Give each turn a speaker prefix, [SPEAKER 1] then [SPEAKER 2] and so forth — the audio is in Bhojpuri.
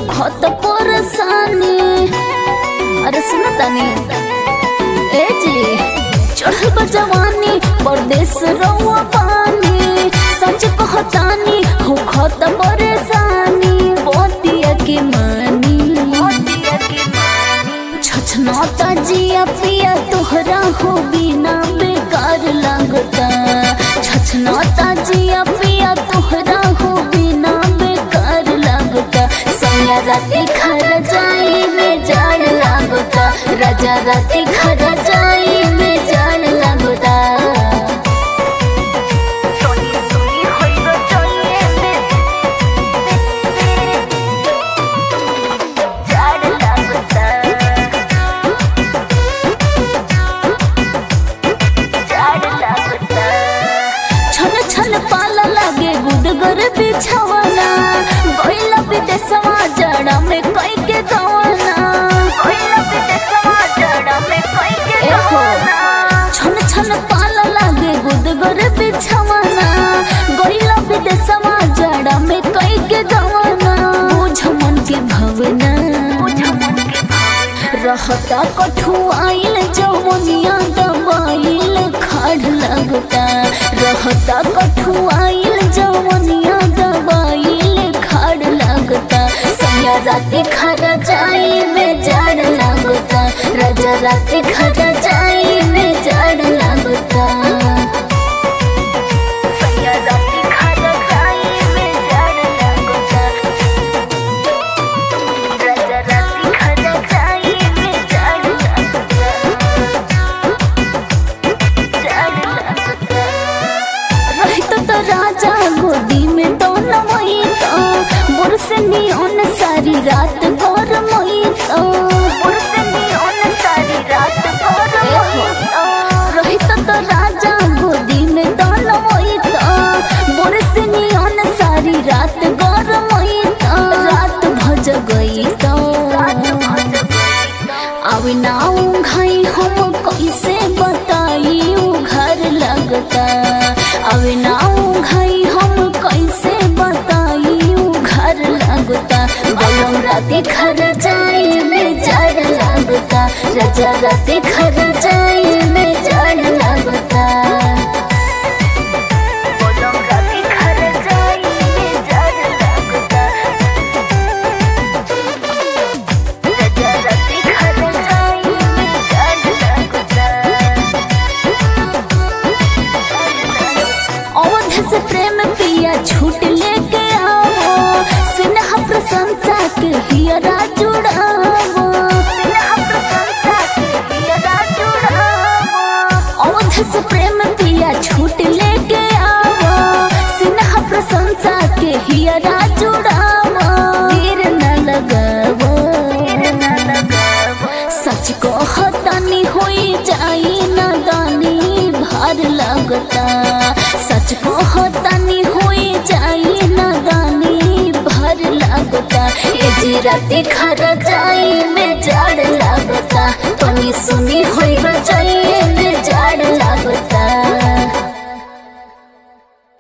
[SPEAKER 1] खत परेशानी अरे सुन तानी ए जी चढ़ल बा जवानी परदेश रहुआ पानी सच कहतानी हो खत परेशानी बोतिया के मानी छछनाता जिया पिया तोहरा हो बिना बेकार लगता छछनाता जिया पिया तोहरा हो बिना बेकार लगता सैया राती खर जाई में जाड़ लगता राजा राती खर जाई में जाड़ लगता सोनी सोनी होई गो चोये में जाड़ लगता छन छन पाला लागे गुदगर बिछवाना गइला विदेशवा जड़ा में कई के गवाना गइला विदेशवा जड़ा में कई के गवाना छन छन पाला लागे गुदगर बिछवाना गइला विदेशवा जड़ा में कई के गवाना बुझ मन के भवना रहता कठुआइल जवनिया दबाइल खाड़ लगता रहता कठुआइल जवनिया दबाइल खाड़ लगता सैया राती खरा जाई में जाड़ लगता राजा राती खरा जाई में जाड़ लगता सैया राती खरा जाई में जाड़ लगता राजा राती खरा जाई में जाड़ लगता जाड़ लगता रहित तो राजा गोदी में तो नमई तो मोर से नियन सारी रात भर मई तो मोर से नियन सारी रात भर मई तो रहित तो राजा गोदी में तो नमई तो मोर से नियन सारी रात भर मई तो रात भज गई तो अभी नाऊ घाई हम कैसे बताई उ घर लगता अभी नाऊ घाई हम कैसे बताई उ घर लगता बलम राती घर जाई में जड़ लगता रजा राती घर जाई में जड़ लगता बलम राती घर जाई में जड़ लगता रजा राती घर जाई में जड़ लगता अवध से प्रेम पिया छूट लेके आओ सिन्हा प्रशंसा के हियरा जुड़ावो अवध से प्रेम पिया छूट लेके आओ सिन्हा प्रशंसा के हियरा जुड़ावो देर न लगावो सच को हतानी होई जाई न दानी भार लगता सच को हतानी होई जाई न दानी भार लगता ए जी राती खर जाई में जड़ लगता तनी सुनी होई जाई